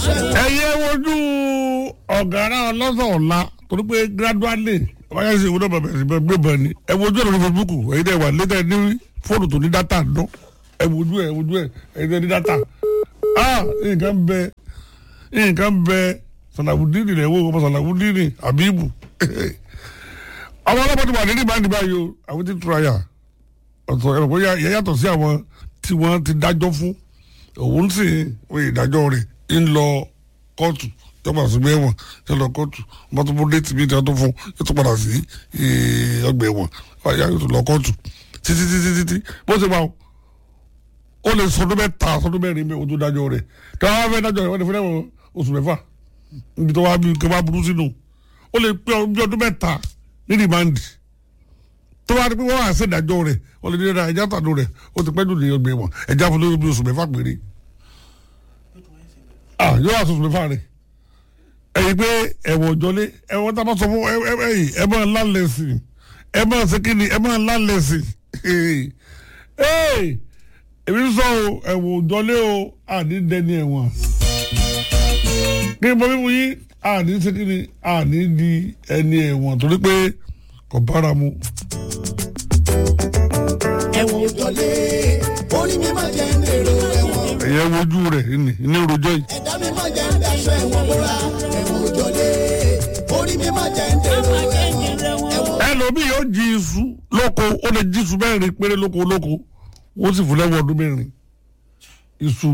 daṣọ ẹ̀wọ̀n. ẹyẹ wojú ọ̀gára ọlọ́sọ̀ ọ̀la torí pé gradually wáyà sí ìwúdọ̀ bàbá ẹ̀sìn gbé bọ̀ ni ẹ wojú ẹ̀ lórí Facebook ẹ̀yin dẹ̀ wà létà ní fóònù tó ní dátà dán ẹ wojú ẹ̀ wojú ẹ̀ ẹ̀yin dẹ̀ ní dátà ah nǹkan bẹ nǹkan bẹ sàlàwùdíìnì rẹ̀ wò ọmọ sàlàwùdíìnì àbíbù àwọn ọlọ́pàá ti wà nínú ìbáraẹni báyìí o àwọn ti tura yà ọ̀tọ̀ ẹ̀rọ bóyá yẹ yàtọ̀ sí àwọn tí wọ́n ti dájọ́ fún òun sì wọ́n ìdájọ́ rẹ̀ ń lọ kóòtù yọba sí mẹ́wọ̀n yọ lọ kóòtù wọ́n tún mú déètì mi tí wọ́n tún fún yóò tún padà sí eh, ọgbà ẹ̀wọ̀n wáyà yóò tún lọ kóòtù títí títí títí bó ṣe máa ó lè sọdún mẹ́ta sọdún mẹ́rin mẹ́wọ̀n tó dájọ́ rẹ̀ tí wọ́n bá fẹ́ dájọ́ rẹ̀ wọ́n ti fẹ́ lẹ́wọ̀n oṣù mẹ́fà níbi tó wá bí kí wọ́n bá burú sínú ó lè pé ọdún mẹ́ta ní rìmáǹdì tó bá rí pé wọ́n wá sí ìdájọ́ rẹ̀ wọ́n lè ní ẹ̀dá ẹja tàdó rẹ̀ ó ti pẹ́ jù ní ọgbẹ́ wọn ẹja fún lórí bí oṣù mẹ́fà péré ah yóò wá oṣù mẹ́fà rẹ̀ ẹ̀yin pé ẹ̀wọ̀n òjọ́lé ẹ̀wọ̀n tá a bá sọ fún ẹ ẹ ẹ̀yìn ẹ máa lálẹ́ sí i ẹ máa ṣe kí ni ẹ máa lálẹ́ sí i ee èmi sọ o ẹ̀wọ̀n òjọ́lé o àní dẹni ẹ̀wọ̀n kí n bọ mímu yín àní ṣe kí ni àní di ẹni ẹ̀wọ̀n torí pé kò bára mu. ẹ̀wọ̀n òjọ́lé orí mi máa jẹ́ ń dèrò ẹ̀wọ̀n. ẹ̀yẹ wojú rẹ̀ ní ní rojọ́ yìí. ẹ̀dá mi máa jẹ́ ń daṣọ ẹ̀wọ̀n bóra. ẹ̀wọ̀n òjọ́lé orí mi máa jẹ́ ń dèrò ẹ̀wọ̀n. ẹ̀wọ̀n ẹlòmíì yóò jí iṣu lóko ó lè jí iṣu mẹ́rin péré lóko lóko wọ́n sì fún lẹ́wọ̀n ọdún mẹ́rin iṣu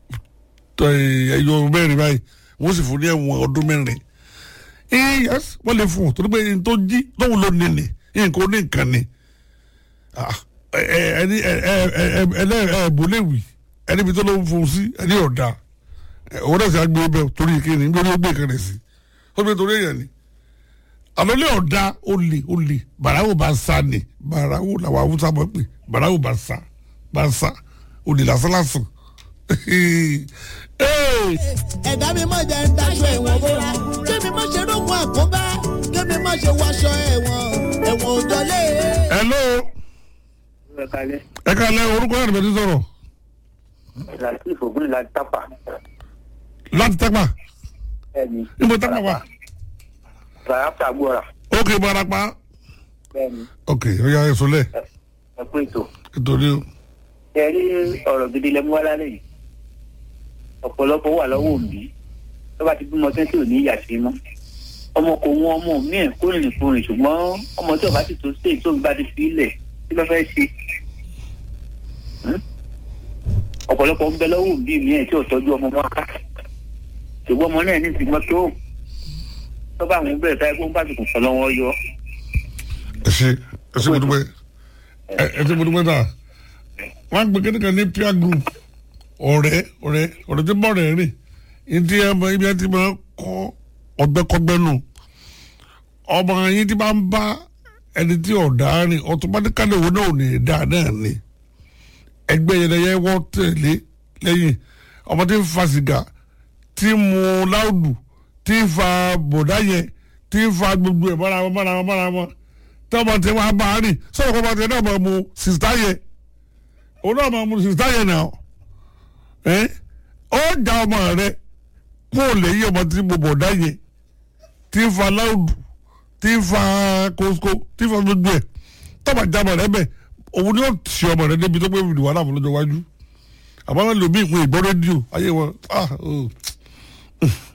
ẹ̀yọ mẹ́rin báyìí wọ́n sì fún ní ẹ̀wọ̀n ọdún mẹ́rin. yes wọ́n lè fún un torí pé n tó jí tóun ló ní ni nǹkan ó ní nǹkan ni Ah, ẹ ẹ ẹni ẹ ẹ ẹ ẹ ẹ bòléwì ẹni bí tó ló ń fún un sí ẹni ọ̀dà òun náà sì á gbé bẹ́ẹ̀ torí kíni nítorí ó gbé kan rẹ̀ sí ó gbé torí èèyàn ni àlọ́ lé ọ̀dà olè olè bàràwò bá sá ni bàràwò làwọn awúsá mọ̀ pé bàràwò bá sá bá sá olè lásán lásán Hey! ẹ̀dá mi máa jẹ́ ń daṣọ ẹ̀wọ̀n bóra. kémi má ṣe rógun àkóbá kémi má ṣe wáṣọ ẹ̀wọ̀n. ẹ̀wọ̀n òjọ́lé. hello ẹ kalẹ ẹ ká lẹ orúkọ yàrá ìbẹ̀tí sọ̀rọ̀ latif ogun la tapa láti tẹ́pà bẹ́ẹ̀ni níbo tẹ́pà wà ràyàpà gbọra ok barapa bẹ́ẹ̀ni ok ọ̀ya ẹ̀sùn lẹ̀ ẹ pé ètò nítorí ẹ rí ọ̀rọ̀ gidi lẹmú wá lálẹ́ yìí ọ̀pọ̀lọpọ̀ wà lọ́wọ́ òbí tó bá ti bímọ tẹ́tí ò ní ìyà sí mọ́ ọmọ kò wọn ọmọ míì kó rìnrìn kó rìn ṣùgbọ́n ọmọ tí ọba ti tó sí èyí tó ń bá ti fi ilẹ̀ kí ló fẹ́ ṣe Hmm? ọ̀pọ̀lọpọ̀ ń bẹ lọ́wọ́ òbí mi ẹ̀ tí ò tọ́jú ọmọ wọn ká ṣùgbọ́n ọmọ náà ní ìsìnkú tó tó bá àwọn bẹ̀rẹ̀ táyé kó ń bá ti kùn sọ lọ́wọ́ yọ ẹ ṣe ẹ ṣe mo dúpẹ́ ẹ ẹ ṣe mo dúpẹ́ náà wọ́n á gbé kíni kan ní peer group ọ̀rẹ́ ọ̀rẹ́ ọ̀rẹ́ tí bọ̀ rẹ̀ rìn ìdí ẹ mọ ibi ẹ ti máa kọ́ ọgbẹ́kọ́gbẹ́ nù ọmọ yín tí bá ń bá ẹni tí ọ̀dà rìn automatically òun náà ò ní dá náà ni ẹgbẹ́ yẹn lẹ́yẹ wọ́n tẹ̀lé lẹ́yìn ọmọ tí ń fa sìgá tí ń mu láùdù tí ń fa bọ̀dá yẹn tí ń fa gbogbo ẹ̀ mọ́ra wọn mọ́ra wọn mọ́ra wọn tọ́mọ tí wọ́n á bá a rìn sọ̀rọ̀ kọ́ ọmọ tí náà máa mu sìsítá yẹn òun náà máa mu sìsítá yẹn náà ẹ́ ó da ọmọ rẹ kó o lè yí ọmọ tí mo bọ̀dá yẹn tí ń fa láùdù tí ń fa kóskó tí ń fa gbogbo ẹ̀ tọ́mọ jábọ̀ rẹ bẹ́ẹ̀ òun ni ó ti ọmọ rẹ débi tó pé ìdí wàhálà fún lọ́jọ́ iwájú àmọ́ wọn lò bí ìpín ìgbọ́ rédíò ayé wọn ah oh.